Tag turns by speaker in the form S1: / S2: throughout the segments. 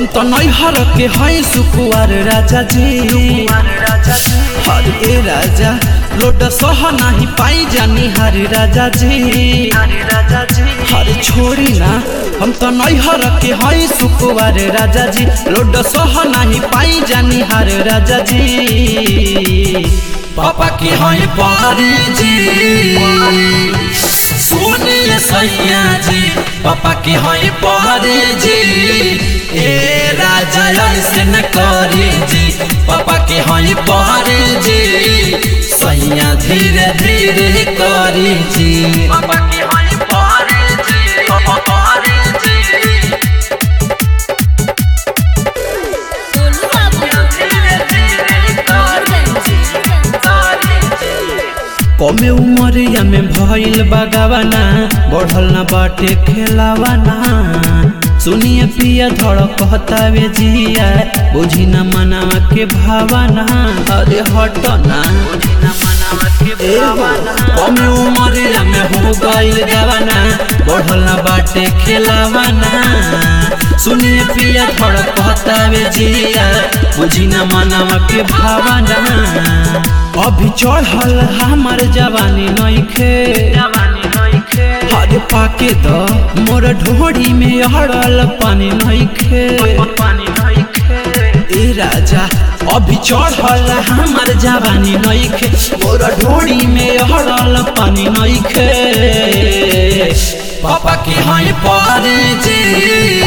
S1: तो नैहर के है सुकुआर राजा जी हर ए राजा लोड सह नहीं पाई जानी हर राजा जी हर छोड़ी ना हम तो नैहर के है सुकुआर राजा जी लोड सह नहीं पाई जानी हर राजा जी पापा के है पारी जी सुनिए सैया जी पापा के है पारी जी ए राजा ऐसे न करी जी पापा के है पारी जी सैया धीरे धीरे करी जी पापा के है पारी जी पापा पारी जी
S2: गोलू बाबू
S1: धीरे धीरे करी कमे उमरिया में भइल बगावना बढ़ल न बाटे खेलावना सुनिए पिया धड़ कहतावे जिया बुझी न मनावा के भावना अरे हटना कमे उमरिया में हो गइल गवाना बढ़ल न बाटे खेलावना सुनिए पिया धड़ कहतावे जिया बुझी न मनावा के भावना अभी चढ़ल हमार जवानी नइखे हरे पाके द मोर ढोड़ी में अड़ल पानी नइखे ए राजा अभी चढ़ल हमार जवानी नइखे मोर ढोड़ी में अड़ल पानी नइखे पापा के हैं पारे जी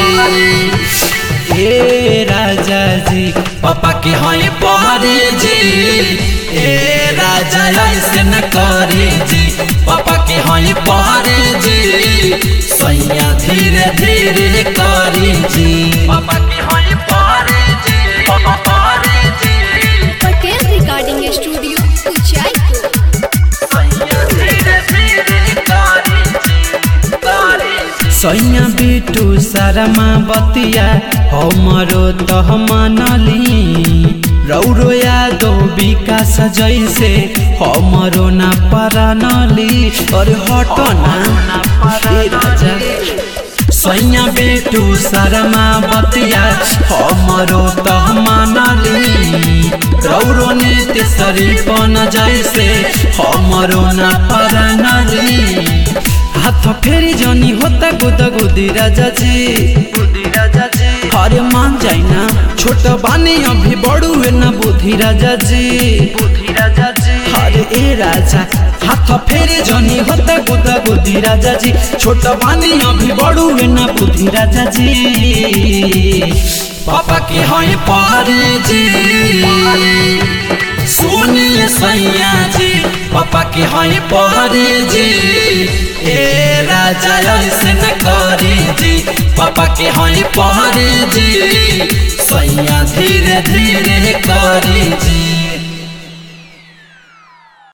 S1: ए राजा जी पापा के हैं पारे जी ए राजा ऐसे न करे जी पापा के हैं पारे जी सैया धीरे धीरे करी जी पापा के हैं पारे जी पापा पारे जी
S2: पटेल रिकॉर्डिंग स्टूडियो उचाईपुर
S1: सैया धीरे धीरे करी जी करी जी सैया बेटू सारामा बतिया हमरो तह मानली रौरो यादो विकास जैसे हमरो ना परानली अरे हटना ए राजा सैया बेटू सारामा बतिया हमरो तह मानली रौरो ने तेसरी पन जैसे हमरो ना परानली हाथ फेरी जनी होता गुदा गुदी राजा जी गुदी राजा जी अरे मान जाई ना छोट बानी अभी बड़ू है ना बुद्धि राजा जी बुद्धि राजा जी अरे ए राजा हाथ फेरी जनी होता गुदा गुदी राजा जी छोट बानी अभी बड़ू है ना बुद्धि राजा जी पापा के हैं पारे जी सुनिए सैया जी पापा के हैं पारे जी ए राजा ऐसे न करे जी पापा के हैं पारे जी सैया धीरे धीरे करे जी